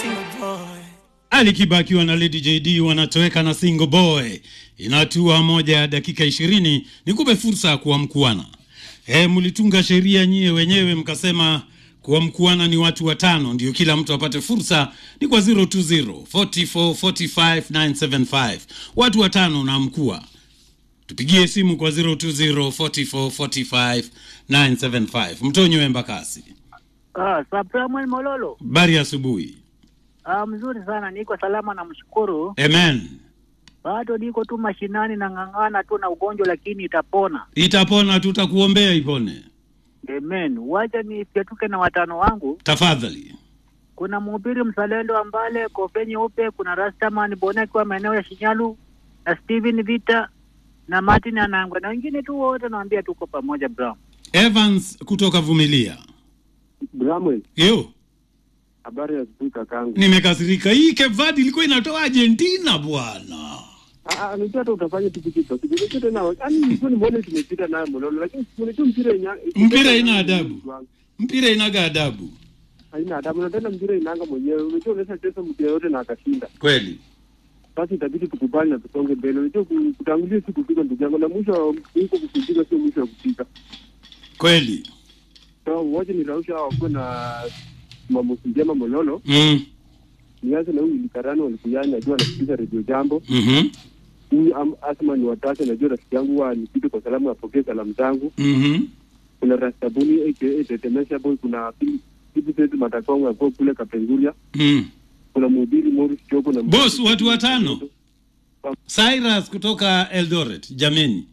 Ali Kiba akiwa na Lady JD wanatoweka na single boy. Inatua moja ya dakika ishirini. Nikupe fursa ya kuamkuana. E, mlitunga sheria nyie wenyewe mkasema kuamkuana ni watu watano, ndio kila mtu apate fursa. Ni kwa 020 44 45 975 watu watano na mkua tupigie simu kwa 020 44 45 975 mtonyo embakasi. Ah, Samuel Mololo. Bari asubuhi. Ah, mzuri sana, niko salama na mshukuru. Amen. Bado niko tu mashinani na ng'ang'ana tu na ugonjwa, lakini itapona. Itapona, tutakuombea ipone. Amen. Wacha nifyatuke na watano wangu. Tafadhali. Kuna mhubiri mzalendo Ambale kofe nyeupe, kuna Rastaman Bona akiwa maeneo ya Shinyalu na Steven Vita na Martin Anangwe na wengine tu wote, naambia tuko pamoja bro. Evans kutoka Vumilia. Bramwell, Yo, habari ya asubuhi kakangu. nimekasirika. Hii Cape Verde ilikuwa inatoa Argentina bwana. Ah, ah, Unajua hata utafanya kitu kitu. Kitu tena. Yaani nilikuwa nimeona tumepita nayo mololo lakini unajua mpira ina Mpira haina adabu. Mpira inaga adabu. Haina adabu na tena mpira inaanga mwenyewe. Unajua unaweza cheza mtu yote na akashinda. Kweli. Basi itabidi tukubali na tusonge mbele. Unajua ku- kutangulia si kupika ndugu yangu na mwisho wa huko kupiga sio mwisho wa kupika. Kweli. So wote ni rausha wakuwe na mambo njema mololo. Mm. Nianze na huyu Likarani walikuyani najua anasikiliza redio jambo. Mhm. Huyu Am- Asma ni watatu najua rafiki yangu wa nipite kwa salamu apokee salamu zangu. Mhm. kuna Rastabuni aka Tetemesha Boy, kuna Philip Matakongo hapo kule Kapenguria, Mm. kuna mhubiri Morris Choko na Boss, watu watano. Cyrus kutoka Eldoret, jameni.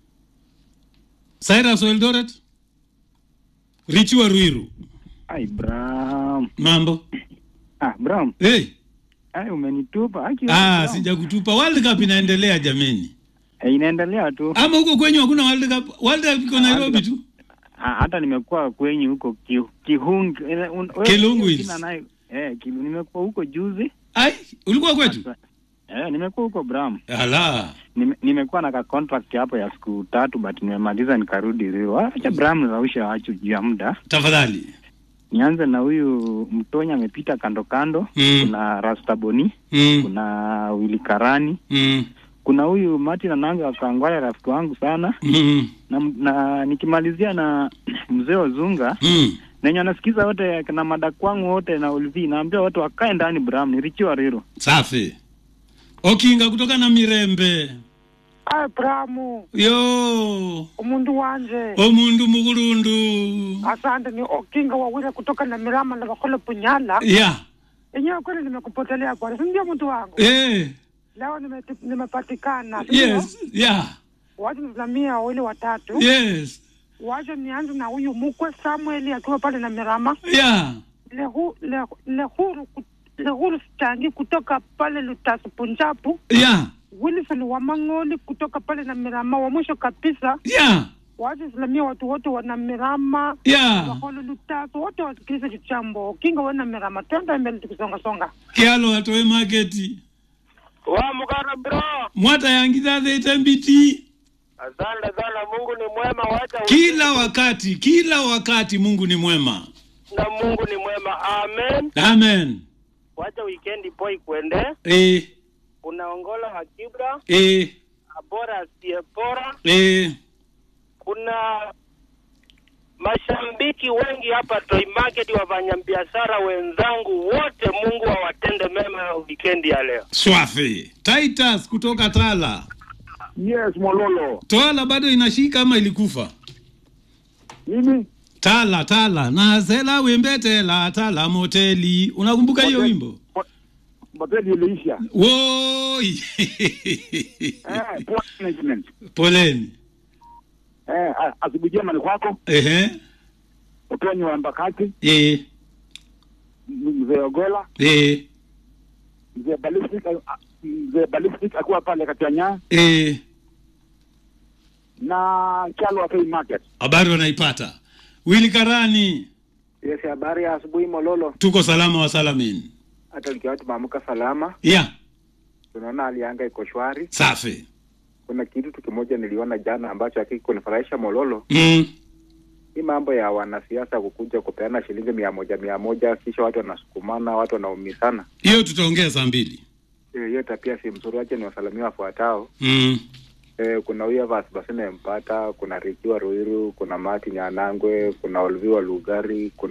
Cyrus wa Eldoret? Richi wa Ruiru. Ai Bram. Mambo. Ah, Bram. Hey. Ai umenitupa. Haki. Ah, Bram. sijakutupa. World Cup inaendelea jameni. Eh, inaendelea tu. Ama huko kwenyu hakuna World Cup? World Cup iko Nairobi tu. Ah, hata nimekuwa kwenye huko ki, Kihungi. eh, un- wewe- Kilungu hiyo Hills. jina nayo- Eh, Kilu, nimekuwa huko juzi. Ai, ulikuwa kwetu? Eh, nimekuwa huko Bram. Ala. Nime, nimekuwa na ka contract hapo ya siku tatu but nimemaliza nikarudi Rio. Acha Bram rausha wacho juu ya muda. Tafadhali. Nianze na huyu Mtonya amepita kando kando. Mm. Kuna Rastaboni, Mm. kuna Willy Karani, Mm. kuna huyu Martin Ananga akangwaya rafiki wangu sana. Mm. na, na nikimalizia na mzee Ozunga Mm. nenye anasikiza wote na madakwangu wote na Ulvi, naambia watu wakae ndani Bram, nirichiwa Riro. Safi. Okinga kutoka na Mirembe. Ai Bramu, Yo. umundu wanje Omundu mugurundu. asante. Ni Okinga wawile kutoka na Mirama na Bakole Punyala. Yeah. Enyewe kweli nimekupotelea bwana, si ndio mtu wangu? Eh. Leo nimeti- nimepatikana, si ndio? Yes. Yeah. Wacha nisamia wawili watatu. Yes. Wacha nianze na huyu mkwe Samueli akiwa pale na Mirama. Yeah. Lehu, le, lehuru ku- lehuru stangi kutoka pale Lutasu Punjabu. Yeah. Wilson wa Mang'oli kutoka pale na Mirama. Wa mwisho kabisa Yeah. wacha nisalimia watu wote wana Mirama Yeah. wakolo lutatu wote wasikilize kichambo kinga wena mirama twenda mbele tukisongasonga Kialo atoe marketi. Wamukana bro, Mwata yangiza zete mbiti. asante sana. Mungu ni mwema, wacha Kila wakati, kila wakati Mungu ni mwema. na Mungu ni mwema. Amen. Amen. Wacha weekend boy kwende, Eh. unaongola Hakibra, Eh. Abora asiyepora. Eh. Kuna mashabiki wengi hapa Toy Market, wafanyabiashara wenzangu wote, Mungu awatende mema weekend ya leo. Swafi. Titus kutoka Tala. Yes, Mololo. Twala bado inashika ama ilikufa? Mimi Tala Tala na zela wembe tela Tala moteli. Unakumbuka hiyo Motel- wimbo? mapeli iliisha. Woi. Eh, poor management. Poleni. Eh, a- asubuhi njema ni kwako. Ehe. Utonyi wa Mbakati, Eh. m- mzee Ogola, Eh. mzee Ballistic, a- a- mzee Ballistic akuwa pale Katianya Eh. na Chalo wa Fay Market. Habari wanaipata. Willy Karani. Yes, habari ya asubuhi Mololo. Tuko salama wa salamini. Hata likiwa tumeamka salama, Yeah. tunaona hali ya anga iko shwari. Safi. Kuna kitu tu kimoja niliona jana ambacho hakikunifurahisha Mololo. Mm. hii mambo ya wanasiasa kukuja kupeana shilingi mia moja mia moja kisha watu wanasukumana, watu wanaumizana, Hiyo tutaongea saa mbili. Eh, hiyo tapia si mzuri. Wache ni wasalimia wafuatao. Mm. Eh, kuna huyu Evans Basine Mpata, kuna Rikiwa Ruiru, kuna Mati Nyanangwe, kuna Olviwa Lugari, kuna